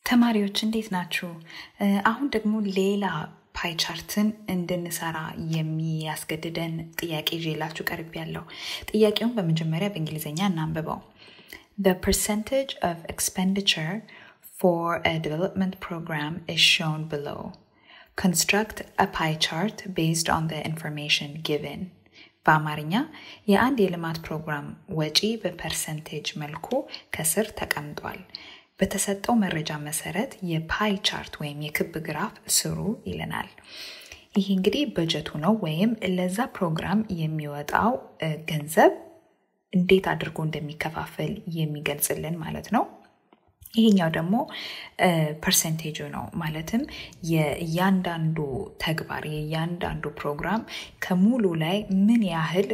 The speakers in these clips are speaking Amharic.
ተማሪዎች እንዴት ናችሁ? አሁን ደግሞ ሌላ ፓይ ቻርትን እንድንሰራ የሚያስገድደን ጥያቄ ይዤላችሁ ቀርብ ያለው ጥያቄውን በመጀመሪያ በእንግሊዝኛ እናንብበው። The percentage of expenditure for a development program is shown below. Construct a pie chart based on the information given. በአማርኛ የአንድ የልማት ፕሮግራም ወጪ በፐርሰንቴጅ መልኩ ከስር ተቀምጧል። በተሰጠው መረጃ መሰረት የፓይ ቻርት ወይም የክብ ግራፍ ስሩ ይለናል። ይህ እንግዲህ በጀቱ ነው ወይም ለዛ ፕሮግራም የሚወጣው ገንዘብ እንዴት አድርጎ እንደሚከፋፈል የሚገልጽልን ማለት ነው። ይሄኛው ደግሞ ፐርሰንቴጁ ነው። ማለትም የእያንዳንዱ ተግባር የእያንዳንዱ ፕሮግራም ከሙሉ ላይ ምን ያህል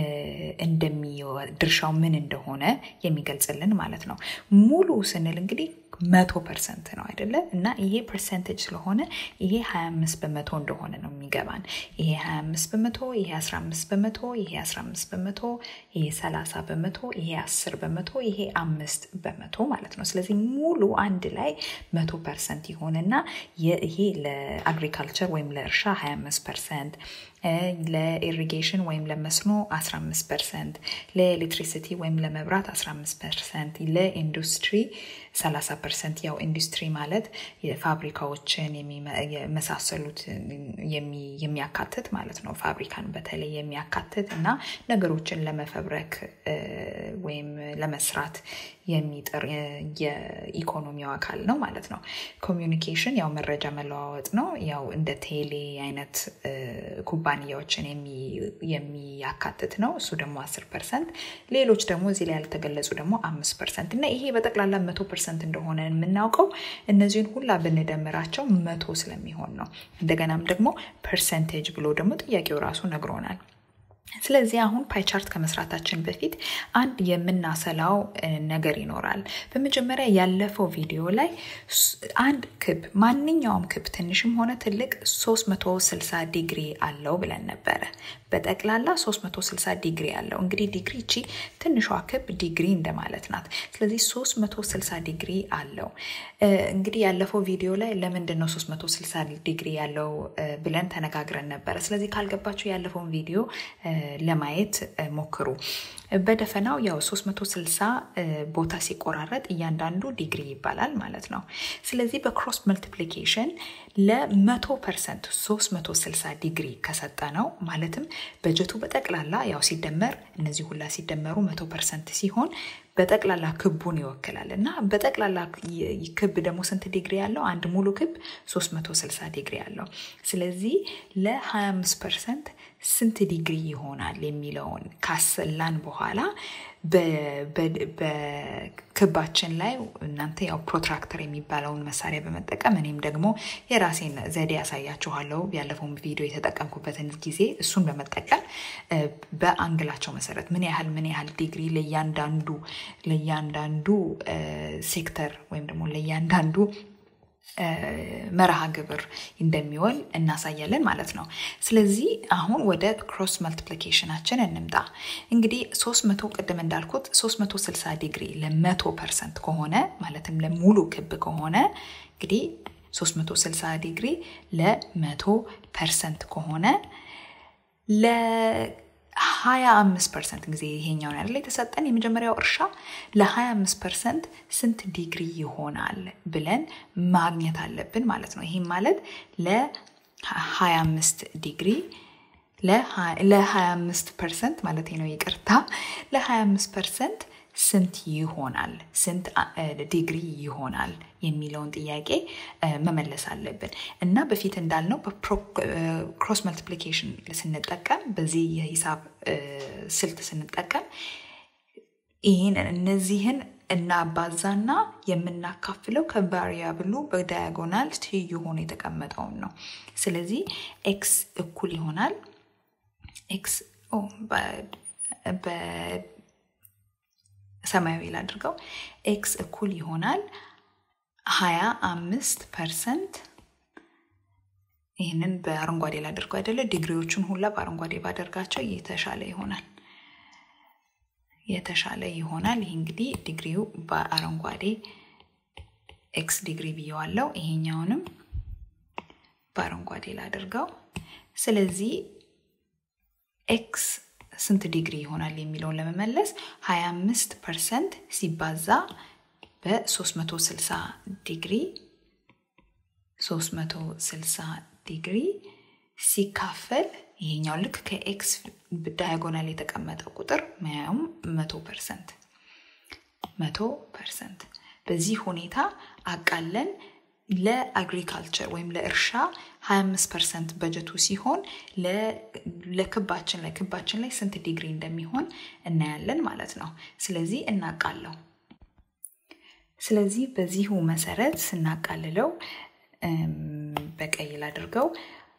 ድርሻው ምን እንደሆነ የሚገልጽልን ማለት ነው። ሙሉ ስንል እንግዲህ መቶ ፐርሰንት ነው አይደለ? እና ይሄ ፐርሰንቴጅ ስለሆነ ይሄ 25 በመቶ እንደሆነ ነው የሚገባን። ይሄ 25 በመቶ፣ ይሄ 15 በመቶ፣ ይሄ 15 በመቶ፣ ይሄ 30 በመቶ፣ ይሄ 10 በመቶ፣ ይሄ አምስት በመቶ ማለት ነው። ስለዚህ ሙሉ አንድ ላይ መቶ ፐርሰንት ይሆንና ይሄ ለአግሪካልቸር ወይም ለእርሻ 25 ፐርሰንት ለኢሪጌሽን ወይም ለመስኖ 15 ፐርሰንት፣ ለኤሌክትሪሲቲ ወይም ለመብራት 15 ፐርሰንት፣ ለኢንዱስትሪ 30 ፐርሰንት። ያው ኢንዱስትሪ ማለት የፋብሪካዎችን የመሳሰሉት የሚያካትት ማለት ነው። ፋብሪካን በተለይ የሚያካትት እና ነገሮችን ለመፈብረክ ወይም ለመስራት የሚጥር የኢኮኖሚው አካል ነው ማለት ነው። ኮሚዩኒኬሽን ያው መረጃ መለዋወጥ ነው። ያው እንደ ቴሌ አይነት ኩባንያዎችን የሚያካትት ነው። እሱ ደግሞ አስር ፐርሰንት። ሌሎች ደግሞ እዚህ ላይ ያልተገለጹ ደግሞ አምስት ፐርሰንት እና ይሄ በጠቅላላ መቶ ፐርሰንት እንደሆነ የምናውቀው እነዚህን ሁላ ብንደምራቸው መቶ ስለሚሆን ነው። እንደገናም ደግሞ ፐርሰንቴጅ ብሎ ደግሞ ጥያቄው ራሱ ነግሮናል። ስለዚህ አሁን ፓይቻርት ከመስራታችን በፊት አንድ የምናሰላው ነገር ይኖራል። በመጀመሪያ ያለፈው ቪዲዮ ላይ አንድ ክብ ማንኛውም ክብ ትንሽም ሆነ ትልቅ 360 ዲግሪ አለው ብለን ነበረ። በጠቅላላ 360 ዲግሪ አለው። እንግዲህ ዲግሪ እቺ ትንሿ ክብ ዲግሪ እንደማለት ናት። ስለዚህ 360 ዲግሪ አለው። እንግዲህ ያለፈው ቪዲዮ ላይ ለምንድን ነው 360 ዲግሪ ያለው ብለን ተነጋግረን ነበረ። ስለዚህ ካልገባችሁ ያለፈውን ቪዲዮ ለማየት ሞክሩ። በደፈናው ያው 360 ቦታ ሲቆራረጥ እያንዳንዱ ዲግሪ ይባላል ማለት ነው። ስለዚህ በክሮስ መልቲፕሊኬሽን ለመቶ ፐርሰንት 360 ዲግሪ ከሰጠ ነው ማለትም በጀቱ በጠቅላላ ያው ሲደመር እነዚህ ሁላ ሲደመሩ መቶ ፐርሰንት ሲሆን በጠቅላላ ክቡን ይወክላል እና በጠቅላላ ክብ ደግሞ ስንት ዲግሪ ያለው? አንድ ሙሉ ክብ 360 ዲግሪ ያለው። ስለዚህ ለ25 ፐርሰንት ስንት ዲግሪ ይሆናል የሚለውን ካሰላን በኋላ በክባችን ላይ እናንተ ያው ፕሮትራክተር የሚባለውን መሳሪያ በመጠቀም እኔም ደግሞ የራሴን ዘዴ ያሳያችኋለሁ። ያለፈውን ቪዲዮ የተጠቀምኩበትን ጊዜ እሱን በመጠቀም በአንግላቸው መሰረት ምን ያህል ምን ያህል ዲግሪ ለእያንዳንዱ ለእያንዳንዱ ሴክተር ወይም ደግሞ ለእያንዳንዱ መርሃ ግብር እንደሚወል እናሳያለን ማለት ነው። ስለዚህ አሁን ወደ ክሮስ መልቲፕሊኬሽናችን እንምጣ። እንግዲህ 300 ቅድም እንዳልኩት 360 ዲግሪ ለመቶ ፐርሰንት ከሆነ ማለትም ለሙሉ ክብ ከሆነ እንግዲህ 360 ዲግሪ ለመቶ ፐርሰንት ከሆነ ለ 25 ፐርሰንት ጊዜ ይሄኛውን ያለ የተሰጠን የመጀመሪያው እርሻ ለ25 ፐርሰንት ስንት ዲግሪ ይሆናል ብለን ማግኘት አለብን ማለት ነው። ይህም ማለት ለ25 ዲግሪ ለ25 ፐርሰንት ማለት ነው፣ ይቅርታ ለ25 ፐርሰንት ስንት ይሆናል ስንት ዲግሪ ይሆናል የሚለውን ጥያቄ መመለስ አለብን እና በፊት እንዳልነው በክሮስ መልቲፕሊኬሽን ስንጠቀም በዚህ የሂሳብ ስልት ስንጠቀም ይህን እነዚህን እናባዛና የምናካፍለው ከቫሪያብሉ በዳያጎናል ትይዩ ሆኖ የተቀመጠውን ነው። ስለዚህ ኤክስ እኩል ይሆናል ኤክስ ሰማያዊ ላድርገው ኤክስ እኩል ይሆናል ሀያ አምስት ፐርሰንት ይህንን በአረንጓዴ ላድርገው አይደለ ዲግሪዎቹን ሁላ በአረንጓዴ ባደርጋቸው የተሻለ ይሆናል የተሻለ ይሆናል ይህ እንግዲህ ዲግሪው በአረንጓዴ ኤክስ ዲግሪ ብየዋለው። ይሄኛውንም በአረንጓዴ ላድርገው። ስለዚህ ኤክስ ስንት ዲግሪ ይሆናል የሚለውን ለመመለስ 25 ፐርሰንት ሲባዛ በ360 ዲግሪ 360 ዲግሪ ሲካፈል ይሄኛው ልክ ከኤክስ ዳያጎናል የተቀመጠው ቁጥር መያውም መቶ ፐርሰንት መቶ ፐርሰንት በዚህ ሁኔታ አቃለን ለአግሪካልቸር ወይም ለእርሻ 25 ፐርሰንት በጀቱ ሲሆን ለክባችን ላይ ክባችን ላይ ስንት ዲግሪ እንደሚሆን እናያለን ማለት ነው። ስለዚህ እናቃለው። ስለዚህ በዚሁ መሰረት ስናቃልለው በቀይ ላድርገው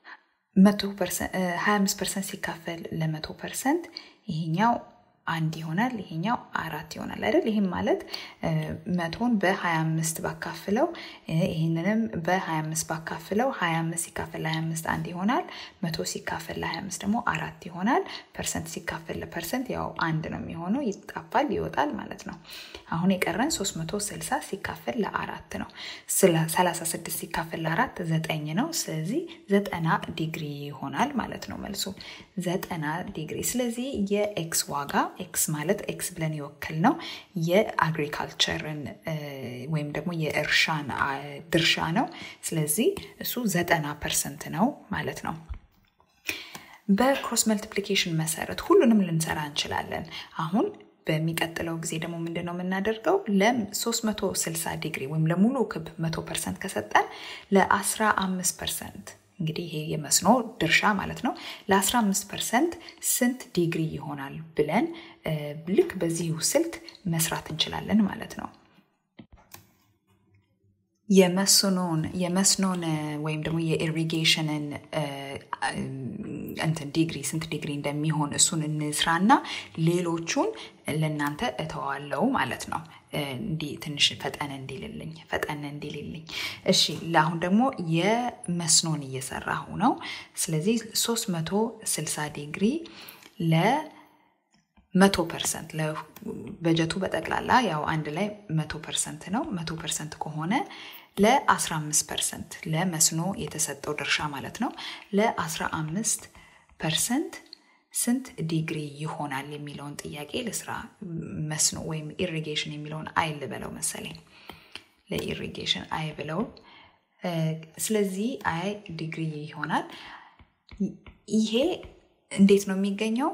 25 ፐርሰንት ሲካፈል ለመቶ ፐርሰንት ይሄኛው አንድ ይሆናል፣ ይሄኛው አራት ይሆናል አይደል? ይህም ማለት መቶን በ25 ባካፍለው ይህንንም በ25 ባካፍለው 25 ሲካፈል ለ25 አንድ ይሆናል። መቶ ሲካፈል ለ25 ደግሞ አራት ይሆናል። ፐርሰንት ሲካፈል ለፐርሰንት ያው አንድ ነው የሚሆነው፣ ይጣፋል፣ ይወጣል ማለት ነው። አሁን የቀረን 360 ሲካፈል ለአራት ነው። 36 ሲካፈል ለአራት ዘጠኝ ነው። ስለዚህ ዘጠና ዲግሪ ይሆናል ማለት ነው መልሱ ዘጠና ዲግሪ። ስለዚህ የኤክስ ዋጋ ኤክስ ማለት ኤክስ ብለን የወከል ነው የአግሪካልቸርን ወይም ደግሞ የእርሻን ድርሻ ነው። ስለዚህ እሱ ዘጠና ፐርሰንት ነው ማለት ነው። በክሮስ መልቲፕሊኬሽን መሰረት ሁሉንም ልንሰራ እንችላለን። አሁን በሚቀጥለው ጊዜ ደግሞ ምንድን ነው የምናደርገው? ለ360 ዲግሪ ወይም ለሙሉ ክብ 100 ፐርሰንት ከሰጠን ለ15 ፐርሰንት እንግዲህ ይሄ የመስኖ ድርሻ ማለት ነው። ለ15 ፐርሰንት ስንት ዲግሪ ይሆናል ብለን ልክ በዚሁ ስልት መስራት እንችላለን ማለት ነው። የመስኖን የመስኖን ወይም ደግሞ የኢሪጌሽንን እንትን ዲግሪ ስንት ዲግሪ እንደሚሆን እሱን እንስራና ሌሎቹን ለእናንተ እተዋለው ማለት ነው። እንዲህ ትንሽ ፈጠን እንዲልልኝ ፈጠን እንዲልልኝ። እሺ ለአሁን ደግሞ የመስኖን እየሰራሁ ነው። ስለዚህ 360 ዲግሪ ለ መቶ ፐርሰንት በጀቱ በጠቅላላ ያው አንድ ላይ መቶ ፐርሰንት ነው። መቶ ፐርሰንት ከሆነ ለ15 ፐርሰንት ለመስኖ የተሰጠው ድርሻ ማለት ነው። ለ15 ፐርሰንት ስንት ዲግሪ ይሆናል የሚለውን ጥያቄ ለስራ መስኖ ወይም ኢሪጌሽን የሚለውን አይ ልበለው መሰለኝ። ለኢሪጌሽን አይ ብለው ስለዚህ አይ ዲግሪ ይሆናል። ይሄ እንዴት ነው የሚገኘው?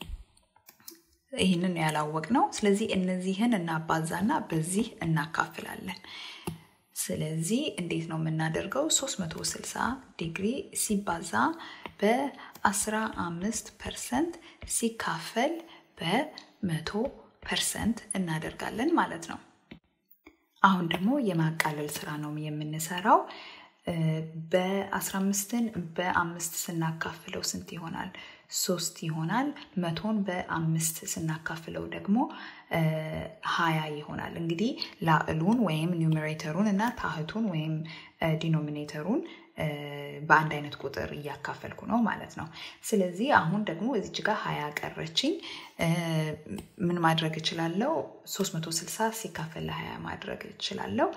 ይህንን ያላወቅ ነው። ስለዚህ እነዚህን እናባዛና በዚህ እናካፍላለን። ስለዚህ እንዴት ነው የምናደርገው? 360 ዲግሪ ሲባዛ በ15 ፐርሰንት ሲካፈል በመቶ ፐርሰንት እናደርጋለን ማለት ነው። አሁን ደግሞ የማቃለል ስራ ነው የምንሰራው። በ15ን በአምስት ስናካፍለው ስንት ይሆናል? ሶስት ይሆናል። መቶን በአምስት ስናካፍለው ደግሞ ሀያ ይሆናል። እንግዲህ ላዕሉን ወይም ኒውሜሬተሩን እና ታህቱን ወይም ዲኖሚኔተሩን በአንድ አይነት ቁጥር እያካፈልኩ ነው ማለት ነው። ስለዚህ አሁን ደግሞ እዚች ጋር ሀያ ቀረችኝ። ምን ማድረግ እችላለሁ? 360 ሲካፈል ለሀያ ማድረግ እችላለሁ።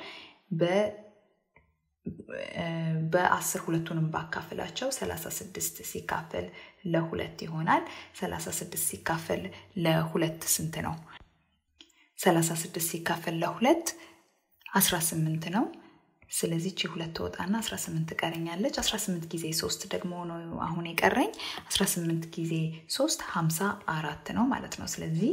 በአስር ሁለቱንም ባካፍላቸው 36 ሲካፈል ለሁለት ይሆናል። 36 ሲካፈል ለሁለት ስንት ነው? 36 ሲካፈል ለሁለት 18 ነው። ስለዚህ ቺ ሁለት ወጣና 18 ትቀረኛለች። 18 ጊዜ 3 ደግሞ ነው አሁን የቀረኝ 18 ጊዜ 3 54 ነው ማለት ነው። ስለዚህ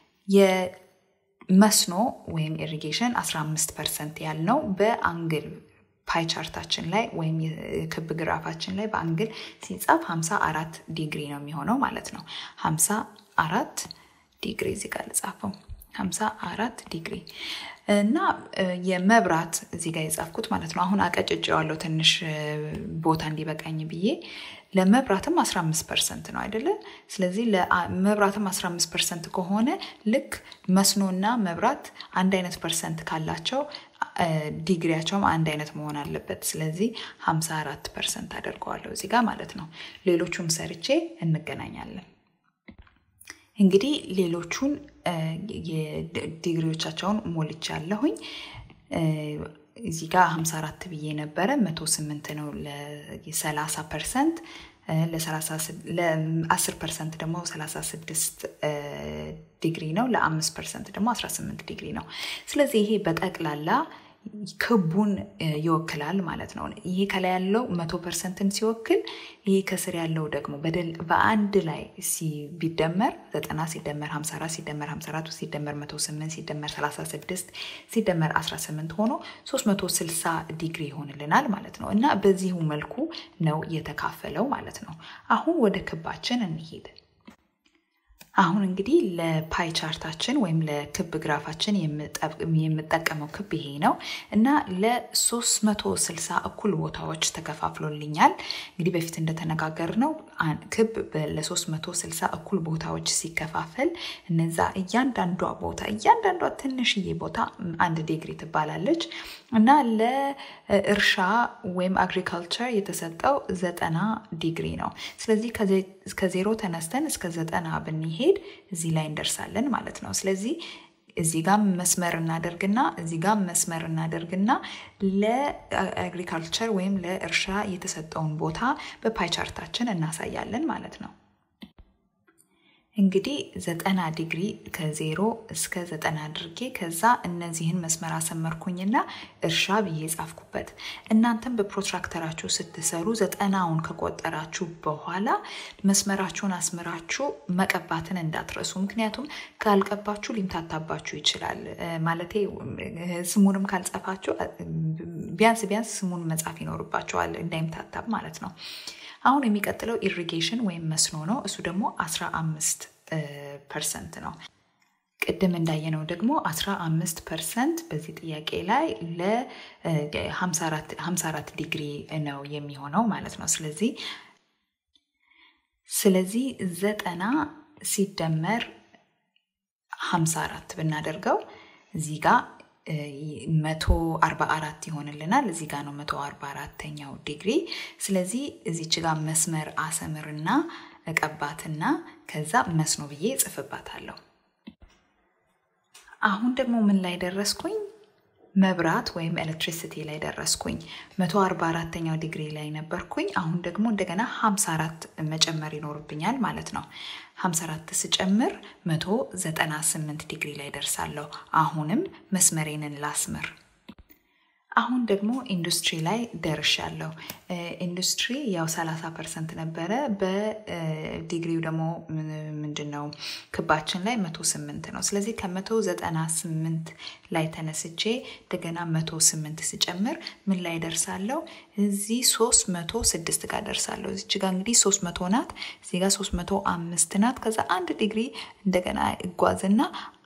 የመስኖ ወይም ኢሪጌሽን 15 ፐርሰንት ያልነው በአንግል ፓይ ቻርታችን ላይ ወይም የክብ ግራፋችን ላይ በአንግል ሲጻፍ 54 ዲግሪ ነው የሚሆነው ማለት ነው። 54 ዲግሪ እዚህ ጋር ልጻፈው 54 ዲግሪ እና የመብራት እዚህ ጋር የጻፍኩት ማለት ነው። አሁን አቀጭጬዋለሁ ትንሽ ቦታ እንዲበቃኝ ብዬ ለመብራትም 15 ፐርሰንት ነው አይደለ? ስለዚህ ለመብራትም 15 ፐርሰንት ከሆነ ልክ መስኖና መብራት አንድ አይነት ፐርሰንት ካላቸው ዲግሪያቸውም አንድ አይነት መሆን አለበት። ስለዚህ 54 ፐርሰንት አደርገዋለሁ እዚህ ጋር ማለት ነው። ሌሎቹን ሰርቼ እንገናኛለን። እንግዲህ ሌሎቹን ዲግሪዎቻቸውን ሞልቻ ያለሁኝ እዚህ ጋር 54 ብዬ ነበረ 108 ነው ለ30 ፐርሰንት ለ10 ፐርሰንት ደግሞ 36 ዲግሪ ነው ለ5 ፐርሰንት ደግሞ 18 ዲግሪ ነው ስለዚህ ይሄ በጠቅላላ ክቡን ይወክላል ማለት ነው ይሄ ከላይ ያለው መቶ ፐርሰንትን ሲወክል ይሄ ከስር ያለው ደግሞ በአንድ ላይ ቢደመር 90 ሲደመር 54 ሲደመር 54 ሲደመር 108 ሲደመር 36 ሲደመር 18 ሆኖ 360 ዲግሪ ይሆንልናል ማለት ነው እና በዚሁ መልኩ ነው የተካፈለው ማለት ነው አሁን ወደ ክባችን እንሄድ አሁን እንግዲህ ለፓይ ቻርታችን ወይም ለክብ ግራፋችን የምጠቀመው ክብ ይሄ ነው እና ለ360 እኩል ቦታዎች ተከፋፍሎልኛል። እንግዲህ በፊት እንደተነጋገር ነው ክብ ለ360 እኩል ቦታዎች ሲከፋፈል እነዛ እያንዳንዷ ቦታ እያንዳንዷ ትንሽዬ ቦታ አንድ ዲግሪ ትባላለች እና ለእርሻ ወይም አግሪካልቸር የተሰጠው ዘጠና ዲግሪ ነው። ስለዚህ ከዜሮ ተነስተን እስከ ዘጠና ብንሄድ እዚህ ላይ እንደርሳለን ማለት ነው። ስለዚህ እዚህ ጋር መስመር እናደርግና እዚህ ጋር መስመር እናደርግና ለአግሪካልቸር ወይም ለእርሻ የተሰጠውን ቦታ በፓይ ቻርታችን እናሳያለን ማለት ነው። እንግዲህ ዘጠና ዲግሪ ከዜሮ እስከ ዘጠና አድርጌ ከዛ እነዚህን መስመር አሰመርኩኝና እርሻ ብዬ ጻፍኩበት። እናንተም በፕሮትራክተራችሁ ስትሰሩ ዘጠናውን ከቆጠራችሁ በኋላ መስመራችሁን አስምራችሁ መቀባትን እንዳትረሱ። ምክንያቱም ካልቀባችሁ ሊምታታባችሁ ይችላል። ማለቴ ስሙንም ካልጻፋችሁ ቢያንስ ቢያንስ ስሙን መጻፍ ይኖርባቸዋል እንዳይምታታብ ማለት ነው። አሁን የሚቀጥለው ኢሪጌሽን ወይም መስኖ ነው። እሱ ደግሞ 15 ፐርሰንት ነው። ቅድም እንዳየነው ደግሞ 15 ፐርሰንት በዚህ ጥያቄ ላይ ለ54 ዲግሪ ነው የሚሆነው ማለት ነው። ስለዚህ ስለዚህ ዘጠና ሲደመር 54 ብናደርገው እዚህ ጋር መቶ አርባ አራት ይሆንልናል። እዚህ ጋር ነው መቶ አርባ አራተኛው ዲግሪ። ስለዚህ እዚች ጋር መስመር አሰምርና እቀባትና ከዛ መስኖ ብዬ እጽፍባታለሁ። አሁን ደግሞ ምን ላይ ደረስኩኝ? መብራት ወይም ኤሌክትሪሲቲ ላይ ደረስኩኝ። መቶ አርባ አራተኛው ዲግሪ ላይ ነበርኩኝ። አሁን ደግሞ እንደገና ሀምሳ አራት መጨመር ይኖርብኛል ማለት ነው። ሀምሳ አራት ስጨምር መቶ ዘጠና ስምንት ዲግሪ ላይ ደርሳለሁ። አሁንም መስመሬንን ላስምር። አሁን ደግሞ ኢንዱስትሪ ላይ ደርሻለሁ። ኢንዱስትሪ ያው 30 ፐርሰንት ነበረ። በዲግሪው ደግሞ ምንድን ነው ክባችን ላይ 108 ነው። ስለዚህ ከ198 ላይ ተነስቼ እንደገና 108 ስጨምር ምን ላይ ደርሳለሁ? እዚህ 306 ጋር ደርሳለሁ። እዚች ጋር እንግዲህ 300 ናት፣ እዚህ ጋር 305 ናት። ከዛ አንድ ዲግሪ እንደገና እጓዝና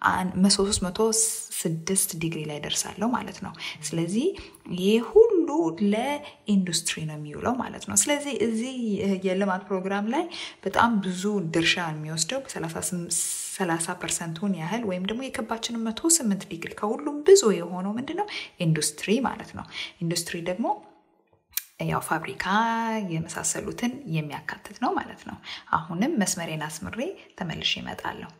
306 ዲግሪ ላይ ደርሳለሁ ማለት ነው። ስለዚህ ይህ ሁሉ ለኢንዱስትሪ ነው የሚውለው ማለት ነው። ስለዚህ እዚህ የልማት ፕሮግራም ላይ በጣም ብዙ ድርሻ የሚወስደው ሰላሳ ፐርሰንቱን ያህል ወይም ደግሞ የክባችንን መቶ ስምንት ዲግሪ ከሁሉም ብዙ የሆነው ምንድነው ኢንዱስትሪ ማለት ነው። ኢንዱስትሪ ደግሞ ያው ፋብሪካ የመሳሰሉትን የሚያካትት ነው ማለት ነው። አሁንም መስመሬን አስምሬ ተመልሼ እመጣለሁ።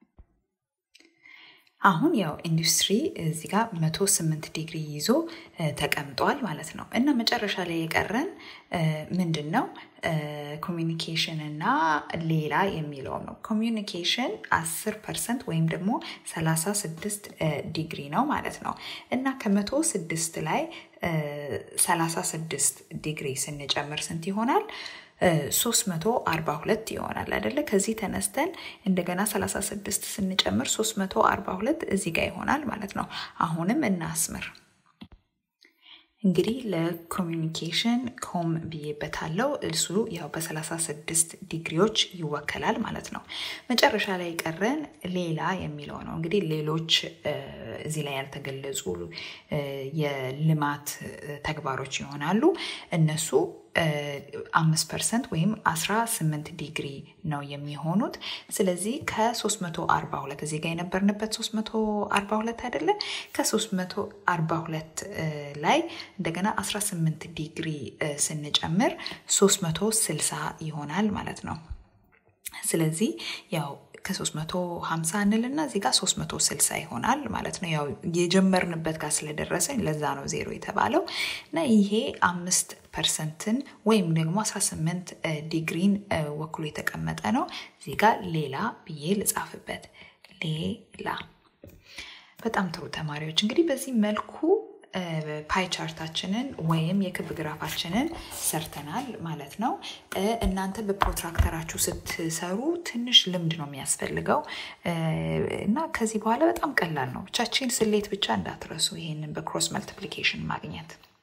አሁን ያው ኢንዱስትሪ እዚህ ጋር መቶ ስምንት ዲግሪ ይዞ ተቀምጧል ማለት ነው እና መጨረሻ ላይ የቀረን ምንድን ነው ኮሚኒኬሽን እና ሌላ የሚለው ነው። ኮሚኒኬሽን አስር ፐርሰንት ወይም ደግሞ ሰላሳ ስድስት ዲግሪ ነው ማለት ነው እና ከመቶ ስድስት ላይ ሰላሳ ስድስት ዲግሪ ስንጨምር ስንት ይሆናል? 342 ይሆናል አይደለ? ከዚህ ተነስተን እንደገና 36 ስንጨምር 342 እዚህ ጋር ይሆናል ማለት ነው። አሁንም እናስምር። እንግዲህ ለኮሚኒኬሽን ኮም ብዬበታለው። እሱ ያው በ36 ዲግሪዎች ይወከላል ማለት ነው። መጨረሻ ላይ ቀረን ሌላ የሚለው ነው። እንግዲህ ሌሎች እዚህ ላይ ያልተገለጹ የልማት ተግባሮች ይሆናሉ። እነሱ አምስት ፐርሰንት ወይም 18 ዲግሪ ነው የሚሆኑት። ስለዚህ ከ342 እዚህ ጋር የነበርንበት 342 አይደለ? ከ342 ላይ እንደገና 18 ዲግሪ ስንጨምር 360 ይሆናል ማለት ነው። ስለዚህ ያው ከ350 እንልና እዚህ ጋር 360 ይሆናል ማለት ነው። ያው የጀመርንበት ጋር ስለደረሰኝ ለዛ ነው ዜሮ የተባለው እና ይሄ አምስት ፐርሰንትን ወይም ደግሞ 18 ዲግሪን ወክሎ የተቀመጠ ነው። እዚህ ጋር ሌላ ብዬ ልጻፍበት። ሌላ በጣም ጥሩ ተማሪዎች እንግዲህ በዚህ መልኩ ፓይ ቻርታችንን ወይም የክብ ግራፋችንን ሰርተናል ማለት ነው። እናንተ በፕሮትራክተራችሁ ስትሰሩ ትንሽ ልምድ ነው የሚያስፈልገው እና ከዚህ በኋላ በጣም ቀላል ነው። ብቻችን ስሌት ብቻ እንዳትረሱ ይሄንን በክሮስ መልቲፕሊኬሽን ማግኘት